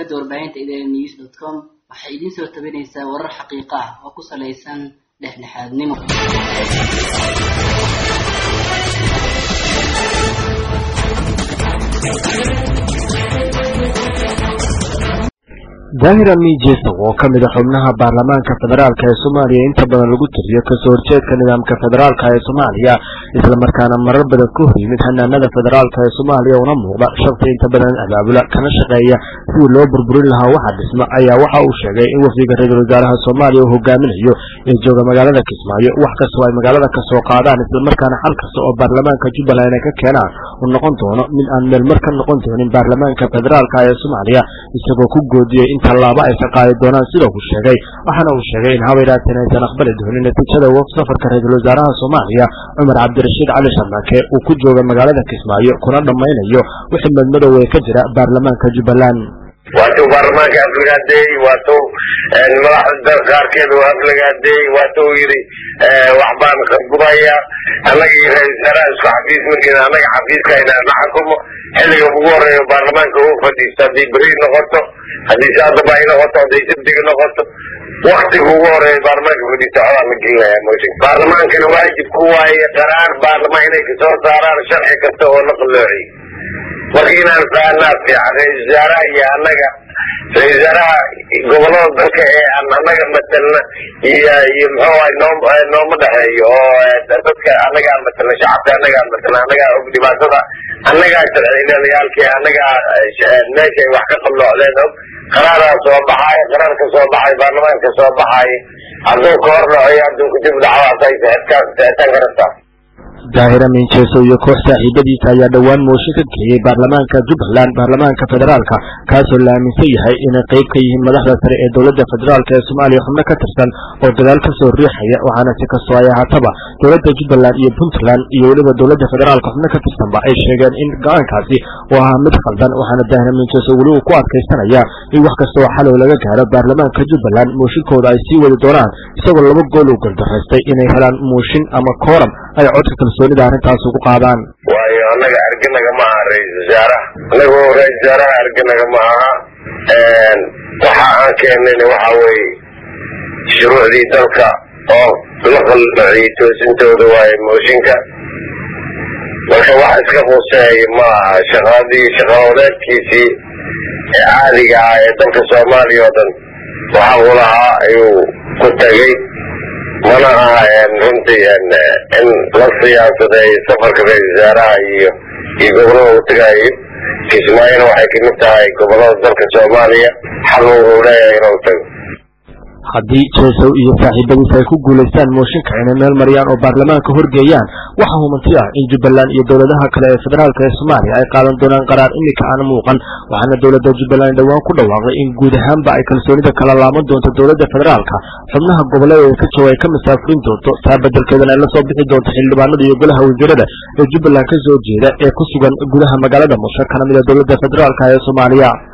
shabakada warbaahinta idn news dot com waxay idiin soo tabinaysaa warar xaqiiqo ah oo ku salaysan dhexdhexaadnimo daahir ami jeso oo ka mid a xubnaha baarlamaanka federaalk ee soomaaliya inta badan lagu tiriyo kasoo horjeedka nidaamka federaalk ee soomaaliya islamarkaana marar badan ku hor yimid hanaanada federaalk ee soomaaliya una muuqda shaqsi inta badan abaabula kana shaqeeya sidii loo burburin lahaa waxa dhisma ayaa waxa uu sheegay in wafdiga ra-iisul wasaaraha soomaaliya uu hogaaminayo ee jooga magaalada kismaayo wax kastoo ay magaalada kasoo qaadaan islamarkaana xal kasta oo baarlamaanka jubbaland ay ka keenaan uu noqon doono mid aan meelmar ka noqon doonin baarlamaanka federaalk ee soomaaliya isagoo ku goodiyey in tallaabo ay ka qaadi doonaan sida uu sheegay waxaana uu sheegay in habaydhaateen aysan aqbali doonin natiijada waf safarka ra-iisul wasaaraha soomaaliya cumar cabdirashiid cali sharmaake uu ku jooga magaalada kismaayo kuna dhammaynayo wixii madmadow ee ka jira baarlamaanka jubbaland waatuu baarlamaanka aflagaadeeyey waatuu madaxda qaarkeed uu aflagaadeeyey waatuu yidhi waxbaan gubaya annaga iyo ra-isul wasaaraha isku xafiis markiina annaga xafiiskayna na xukumo xilliga ugu horeeyo baarlamaanka uu fadhiisto haddii beri noqoto haddii saadaba ay noqoto hadday sabdiga noqoto waktiga ugu horeeyo baarlamaanka fadhiisto codaa la gelinaya mooshin baarlamaankana waajib ku waaye qaraar baarlamaan inay kasoo saaraan sharci kasta oo la qalloociy marka inaan fahanaa fiican ra-isul wasaaraha iyo annaga ra-isul wasaaraha gobolada dalka ee aan annaga matalna iyo iyo muxuu ahay noo nooma dhexeeyo oo dadka annagaan matalna shacabka annagaan matalna annagaa og dhibaatada annagaa sharciilayaalkii annagaa meeshay wax ka qalloocdeen og qaraaraa soo baxaay qaraar ka soo baxay baarlamaan ka soo baxaay hadduu ka hor dhaco hadduu kadib dhacdaas ay seetan kartaa daahir amin jeeso iyo koox saaxiibadiisa ayaa dhowaan mooshin ka geeyey baarlamaanka jubbaland baarlamaanka federaalka kaasoo la aaminsan yahay inay qayb ka yihiin madaxda sare ee dowladda federaalk ee soomaaliya xubno ka tirsan oo dagaal ka soo riixaya waxaana si kastoo ay ahaataba dowladda jubbaland iyo puntland iyo weliba dowladda federaalka xubno ka tirsanba ay sheegeen in go-aankaasi uu ahaa mid khaldan waxaana daahir amin jeeso weli uu ku adkaysanaya in wax kasta oo xalow laga gaaro baarlamaanka jubbaland mooshinkooda ay sii wadi doonaan isagoo laba gool uu goldaraystay inay helaan mooshin ama kooram ay codka kalsoonida arrintaas ugu qaadaan waayo annaga arganaga ma aha ra-isul wasaaraha annagu ra-isul wasaaraha arganaga ma aha waxa aan keenayna waxa weeye shuruucdii dalka oo la qalloociyey toosintooda waaye mooshinka marka wax iska quseeya ma aha shaqadii shaqawadeedkiisii ee caadiga ah ee dalka soomaaliya oo dhan waxa uu lahaa ayuu ku tagay mana aha runtii in la siyaasaday safarka ra-isul wasaaraha iyo iyo gobolada uu tagaayo kismaayona waxay kamid tahay gobolada dalka soomaaliya xal uu leeyahay inuu tago haddii jeesow iyo saaxiibadiisa ay ku guulaystaan mooshinka inay meel mariyaan oo baarlamaanka horgeeyaan waxaa humanti ah in jubbaland iyo dowladaha kale ee federaalk ee soomaaliya ay qaadan doonaan qaraar iminka aan muuqan waxaana dowladda jubbaland dhowaan ku dhawaaqday in guud ahaanba ay kalsoonida kala laaman doonto dowladda federaalka xubnaha goboleeda ka jooga ay ka masaafurin doonto taa bedelkeedana ay la soo bixi doonto xildhibaanada iyo golaha wasiirada ee jubbaland ka soo jeeda ee ku sugan gudaha magaalada musho kana mida dowladda federaalk ee soomaaliya